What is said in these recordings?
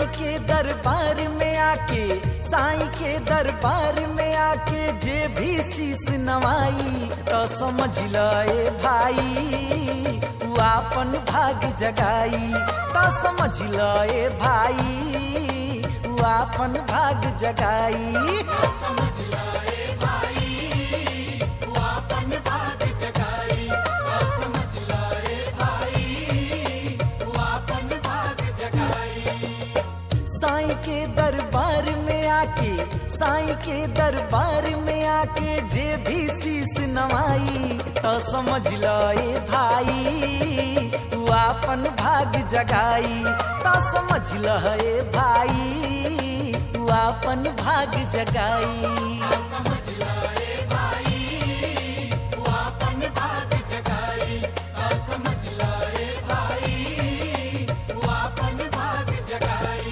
के दरबार में आके साईं के दरबार में आके जे भी शीस नवाई तो समझ लए भाई तू आपन भाग जगाई तो समझ लए भाई तू आपन भाग जगाई समझ लाए भाई तू आपन भाग जगाई समझ लाए भाई तू आपन भाग जगाई साईं के दरबार में आके साईं के दरबार में आके जे भी शीस नवाई तो समझ लए भाई तू आपन भाग जगाई तो समझ लए भाई तू आपन भाग जगाई समझ लाए भाई तू आपन भाग जगाई समझ लाए भाई तू आपन भाग जगाई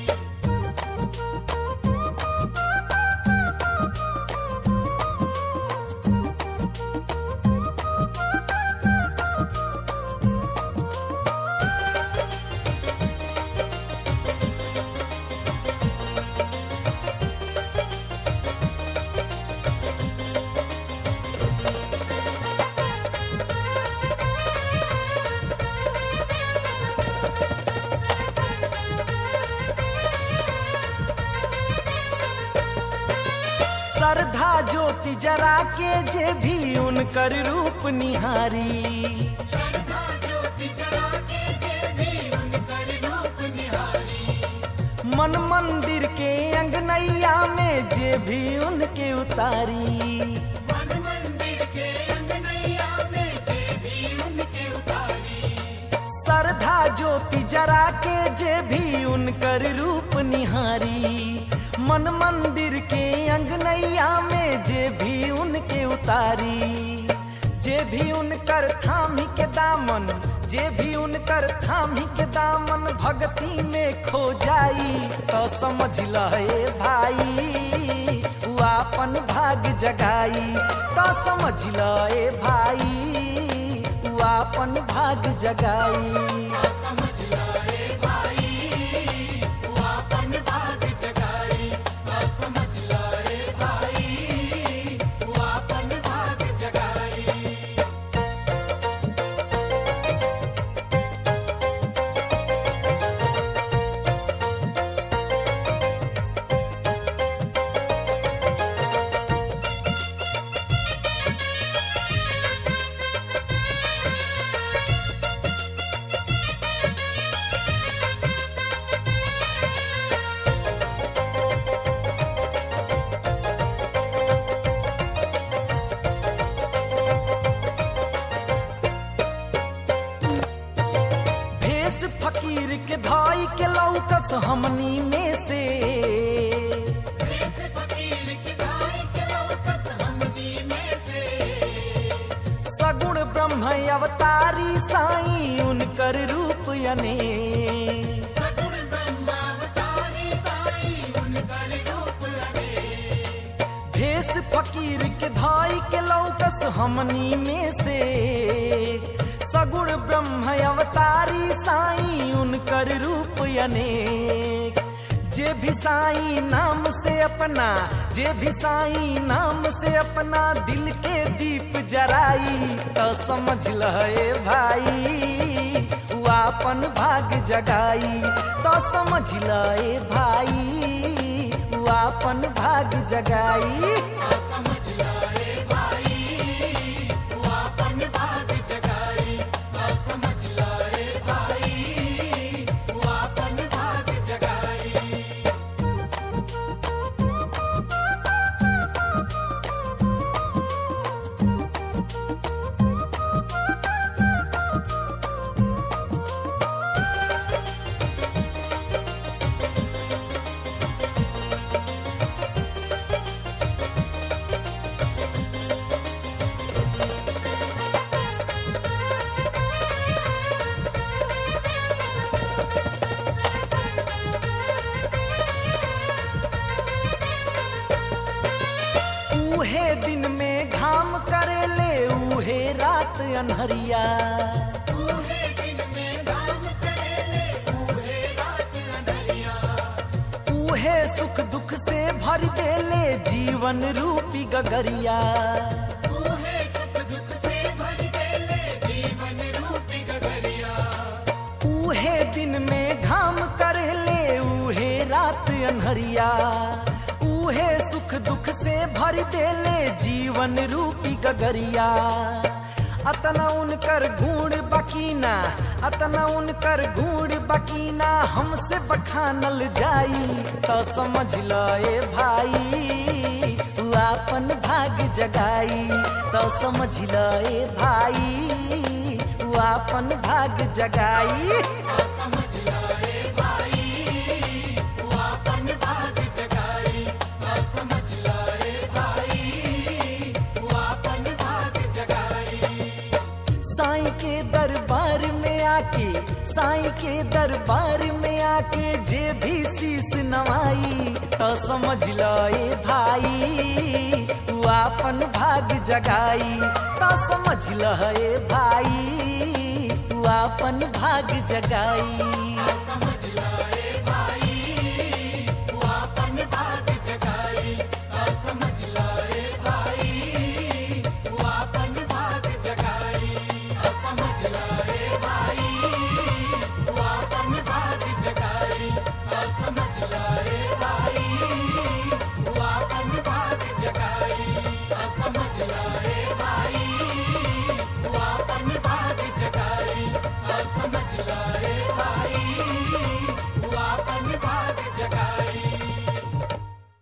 श्रद्धा ज्योति जरा के जे भी उनकर रूप निहारी श्रद्धा ज्योति जला के जे भी उनकर रूप निहारी मन मंदिर के अंगनैया में जे भी उनके उतारी मन मंदिर के अंगनैया में जे भी उनके उतारी श्रद्धा ज्योति जरा के जे भी उनकर रूप निहारी मन मंदिर के अंगनैया में जे भी उनके उतारी जे भी उनकर थामी के दामन जे भी उनकर थामी के दामन भक्ति में खो जाई तो समझ लहे भाई उ आपन भाग जगाई तो समझ लहे भाई उ आपन भाग जगाई समझ लाए भाई तू आपन भाग जगाई समझ लाए भाई तू आपन भाग जगाई भेष फकीर के धाई के लौकस हमनी में से देश फकीर की दाई के लौकस हमनी में से सगुण ब्रह्म अवतारी साई उनकर रूप अने सगुण ब्रह्मावतारी साई उनकर रूप अने भेष फकीर के धाई के लौकस हमनी में से सगुण ब्रह्म अवतारी साई उनकर रूप अनेक जे भी साई नाम से अपना जे भी साई नाम से अपना दिल के दीप जराई तो समझ लहे भाई उ आपन भाग जगाई तो समझ लहे भाई उ आपन भाग जगाई समझ लाए भाई तू आपन भाग जगाई समझ लाए भाई तू आपन भाग जगाई उहे दिन में घाम करेले उहे रात अनहरिया पूरे दिन में काम करेले पूरे रात अंधरिया उहे सुख दुख से भर देले जीवन रूपी गगरिया तूहे सुख दुख से भर देले जीवन रूपी गगरिया उहे दिन में घाम करेले उहे रात अनहरिया उहे सुख दुख से भर देले जीवन रूपी गगरिया अतना उनकर गुण बकीना अतना उनकर गुण बकीना हमसे बखानल जाई तो समझ ल ए भाई तू आपन भाग जगाई तो समझ ल ए भाई तू आपन भाग जगाई समझ लाए भाई तू आपन भाग जगाई ना समझ लाए भाई तू आपन भाग जगाई साईं के दरबार में आके साईं के दरबार में आके जे भी शीस नवाई तो समझ ल ए भाई तू आपन भाग जगाई तो समझ ल ए भाई तू आपन भाग जगाई समझ लाए भाई तू आपन भाग जगाई ना समझ लाए भाई तू आपन भाग जगाई ना समझ लाए भाई तू आपन भाग जगाई ना समझ लाए भाई